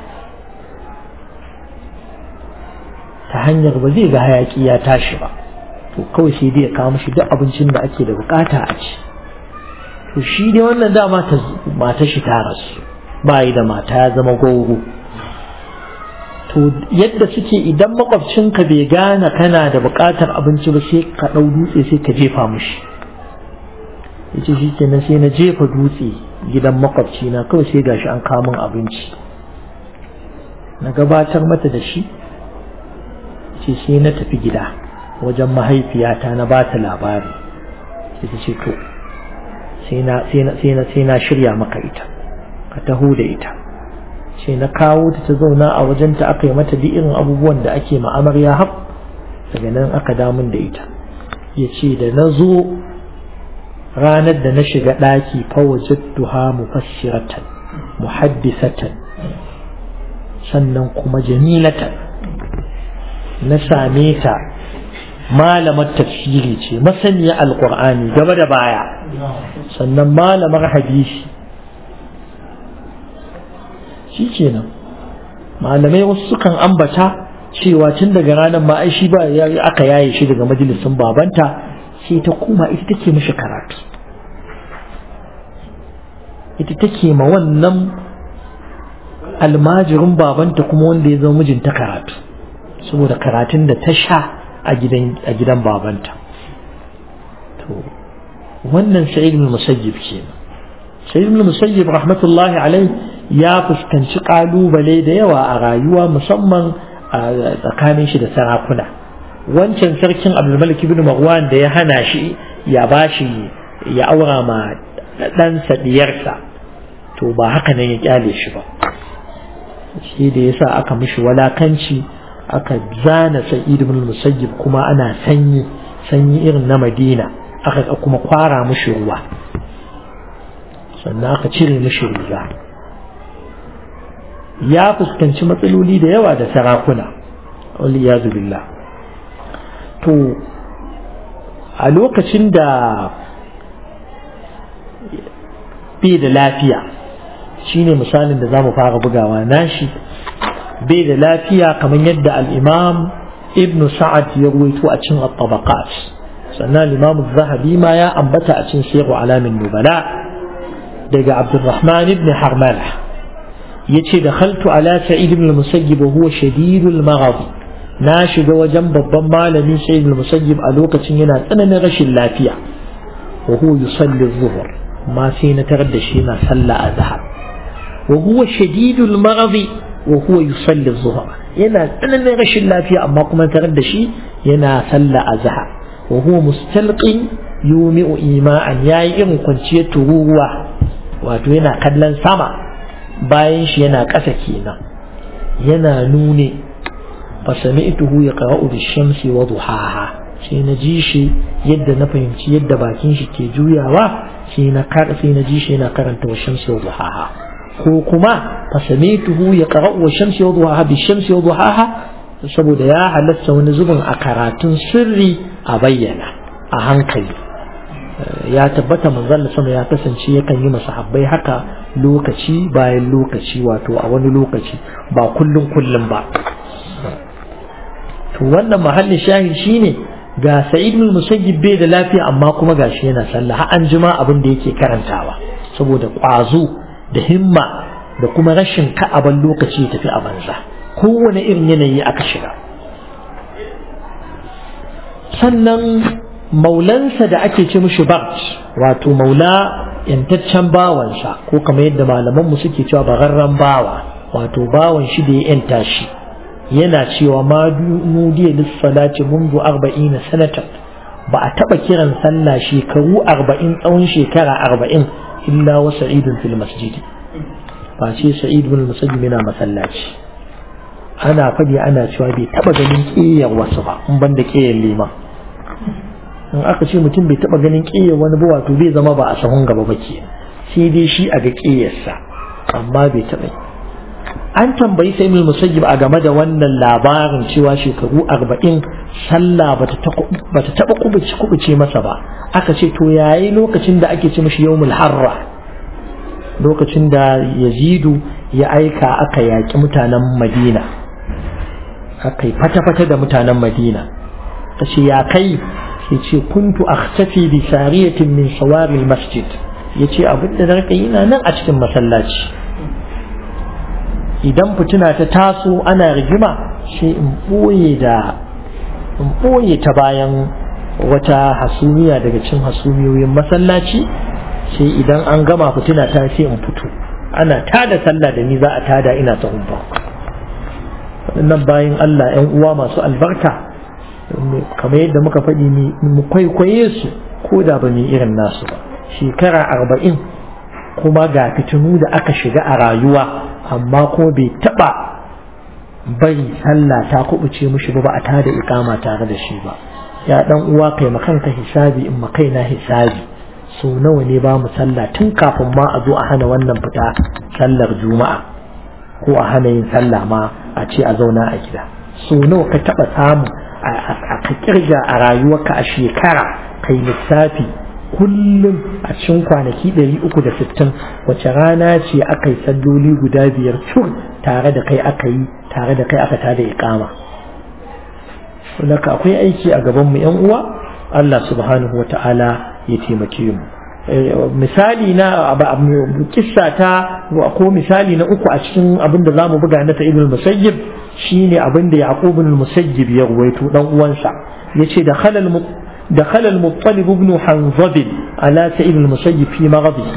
ta hanyar ba zai ga hayaki ya tashi ba to kawai sai dai ya kawo mishi duk abincin da ake da bukata a ci to shi dai wannan dama ta mata shi ta rasu ba yi da mata ya zama gogo to yadda suke idan makwabcinka bai gane kana da bukatar abinci ba sai ka ɗau dutse sai ka jefa mishi yace shi kenan sai na jefa dutse gidan makwabci na kawai sai gashi an kawo min abinci na gabatar mata da shi ce sai na tafi gida wajen mahaifiyata na ba ta labari sai ta ce to sai na shirya maka ita ka taho da ita sai na kawo ta ta zauna a wajenta aka yi mata duk irin abubuwan da ake ma'amarya hab daga nan aka damun da ita ya ce da na zo ranar da na shiga ɗaki fawajattuha mufassiratan muhaddisatan sannan kuma jamilatan na same ta malamar tafsiri ce masaniya alkur'ani gaba da baya sannan malamar hadisi shi kenan malamai wasu sukan ambata cewa tun daga ranar ma ai shi ba aka yaye shi daga majalisin babanta sai ta koma ita take mishi karatu ita take ma wannan almajirin babanta kuma wanda ya zama mijinta karatu saboda karatun da ta sha a gidan babanta to wannan sa'id ibn musayyib kenan sa'id ibn musayyib rahmatullahi alai ya fuskanci kalubale da yawa a rayuwa musamman a tsakanin shi da sarakuna wancan sarkin abdulmalik ibn marwan da ya hana shi ya bashi ya aura ma ɗansa diyarsa to ba haka nan ya kyale shi ba shi da yasa aka mishi walakanci aka zana sa'id ibn musayyib kuma ana sanyi sanyi irin na madina aka kuma kwara mishi ruwa sannan aka cire mishi riga ya fuskanci matsaloli da yawa da sarakuna waliyazu billah to a lokacin da bai da lafiya shine misalin da za mu fara bugawa nashi bai da lafiya kamar yadda al'imam ibn sa'ad ya ruwaito a cin at-tabaqat sannan al-imam zahabi ma ya ambata a cin sirru alamin nubala daga abdurrahman ibn harmala yace da khaltu ala sa'id ibn musayyib wa huwa shadidul maghad na shiga wajen babban malamin sa'id ibn musayyib a lokacin yana tsananin rashin lafiya wa huwa yusalli adh-dhuhr ma sai na tarar da shi yana sallah azhar wa huwa shadidul maghad wa huwa yusalli adh-dhuhr yana tsananin rashin lafiya amma kuma tarar da shi yana sallah azhar wa huwa mustalqin yumi'u ima'an yayi irin kwanciyar tururuwa wato yana kallon sama bayan shi yana ƙasa kenan yana nune fasami'tuhu yaqra'u bish-shamsi wa duhaha sai na ji shi yadda na fahimci yadda bakin shi ke juyawa sai na kar sai na ji shi yana karanta wa shamsi wa duhaha ko kuma fasami'tuhu yaqra'u wa shamsi wa duhaha bish-shamsi wa duhaha saboda ya halatta wani zubin a karatun sirri a bayyana a hankali ya tabbata manzon sama ya kasance yakan yi masahabbai haka lokaci bayan lokaci wato a wani lokaci ba kullum kullum ba to wannan mahallin shahid shine ga sa'id bin musayyib bai da lafiya amma kuma gashi yana sallah har an jima abin da yake karantawa saboda kwazo da himma da kuma rashin ka'aban lokaci ya tafi a banza kowane irin yanayi aka shiga sannan maulansa da ake ce mishi barj wato maula yantaccen bawansa ko kamar yadda malamanmu suke cewa bararren bawa wato bawan shi da ya yanta shi yana cewa ma nudiya lissalati mundu arba'ina sanatan ba a taba kiran sallah shekaru arba'in tsawon shekara arba'in illa wa sa'idun fil masjidi ba ce sa'id bin musajjib yana masallaci ana fadi ana cewa bai taba ganin ƙiyar wasu ba in ban da ƙiyar liman in aka ce mutum bai taba ganin ƙiyar wani ba wato bai zama ba a sahun gaba ba ke sai dai shi a ga ƙiyarsa amma bai taba an tambayi sai mil musayyib a game da wannan labarin cewa shekaru arba'in sallah bata taba kubuce kubuce masa ba aka ce to yayi lokacin da ake ce mishi yawmul harra lokacin da yazidu ya aika aka yaƙi mutanen madina aka yi fata-fata da mutanen madina ta ce ya kai sai ce kuntu akhtafi bi sariyatin min sawari masjid ya ce abinda na rika yana nan a cikin masallaci idan fituna ta taso ana rigima sai in ɓoye da in ɓoye ta bayan wata hasumiya daga cin hasumiyoyin masallaci sai idan an gama fitina ta sai in fito ana tada sallah da ni za a tada ina ta umba waɗannan bayan Allah ‘yan uwa masu albarka kamar yadda muka faɗi mu kwaikwaye su ko da ba mu irin nasu ba shekara arba'in kuma ga fitinu da aka shiga a rayuwa amma ko bai taɓa bari sallah ta kubuce mushi ba a tada ikama tare da shi ba ya ɗan uwa kai makanka hisabi in makaina hisabi so nawa ne ba mu sallah tun kafin ma a zo a hana wannan fita sallar juma'a ko a hana yin sallah ma a ce a zauna a gida so nawa ka taba samu a ka kirga a rayuwarka a shekara kai lissafi kullum a cikin kwanaki 360 wace rana ce aka yi salloli guda biyar cur tare da kai aka yi tare da kai aka tada iqama Laka akwai aiki a gaban mu yan uwa Allah subhanahu wa ta'ala ya taimake mu misali na kissa ta ko misali na uku a cikin abin da zamu buga na ta ibn musayyib shine abin da yaqub ibn musayyib ya ruwaito dan uwansa yace da khalal da khalal muttalib ibn hanzab ala ta ibn musayyib fi maghadihi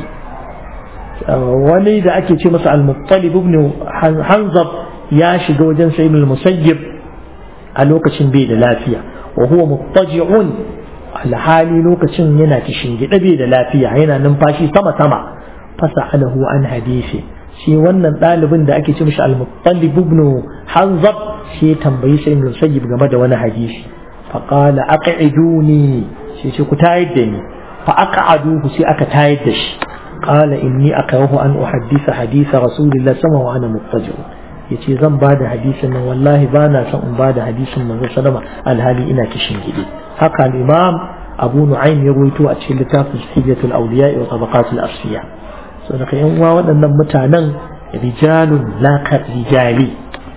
wani da ake ce masa al-muttalib ibn hanzab ya shiga wajen sa ibn musayyib a lokacin bai da lafiya wa huwa muttaji'un alhali lokacin yana kishin gida bai da lafiya yana numfashi sama sama fasa alahu an hadisi shi wannan ɗalibin da ake ce mishi al-muttalib ibn hanzab shi tambayi sai ibn sayyib game da wani hadisi fa qala aq'iduni shi ce ku tayar da ni fa aq'aduhu sai aka tayar da shi qala inni akrahu an uhaddisa hadisa rasulillah sama wa ana muttaji'un yace zan ba da hadisin nan wallahi ba na son in ba da hadisin manzo sallama alhali ina kishin gidi haka al-imam abu nu'aym ya ruwaito a cikin littafin hijatul awliya wa tabaqatul asfiya so da kai uwa waɗannan mutanen rijalun la ka rijali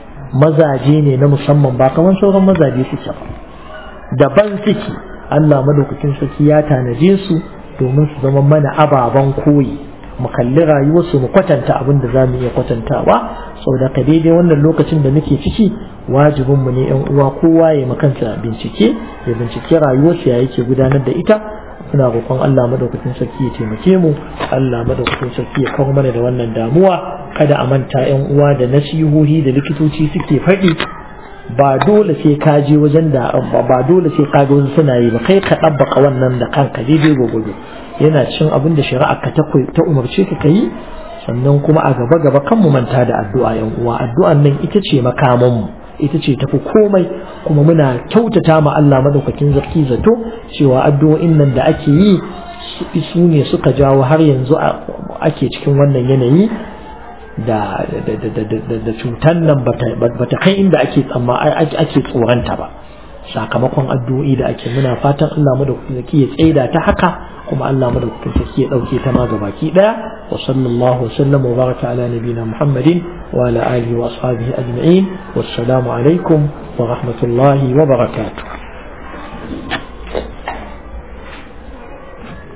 mazaje ne na musamman ba kamar sauran mazaje suke ba daban suke Allah madaukakin sarki ya tanaje su domin su zama mana ababen koyi mu kalli rayuwarsu mu kwatanta abin da za mu iya kwatantawa sau da ka daidai wannan lokacin da muke ciki wajibinmu ne yan uwa kowa ya makansa bincike ya bincike rayuwarsa ya yake gudanar da ita muna roƙon Allah madaukakin sarki ya taimake mu Allah madaukakin sarki ya kawo mana da wannan damuwa kada a manta yan uwa da nasihohi da likitoci suke faɗi ba dole sai ka je wajen da ba dole sai ka ga wasu suna yi ba kai ka ɗabbaka wannan da kanka daidai gwagwado yana cin abin da shari'a ka ta umarce ka yi sannan kuma a gaba gaba kan mu manta da addu'a yan uwa addu'an nan ita ce makaman mu ita ce tafi komai kuma muna kyautata ma Allah madaukakin zarki zato cewa addu'o'in nan da ake yi su ne suka jawo har yanzu ake cikin wannan yanayi da da cutan nan bata kai inda ake tsamma ake tsoranta ba sakamakon addu'o'i da ake muna fatan Allah madaukakin sarki ya tsaida ta haka kuma Allah madaukakin sarki ya dauke ta ma gabaki daya wa sallallahu wa sallam wa baraka ala nabina Muhammadin wa ala alihi wa ashabihi ajma'in wassalamu alaikum wa rahmatullahi wa barakatuh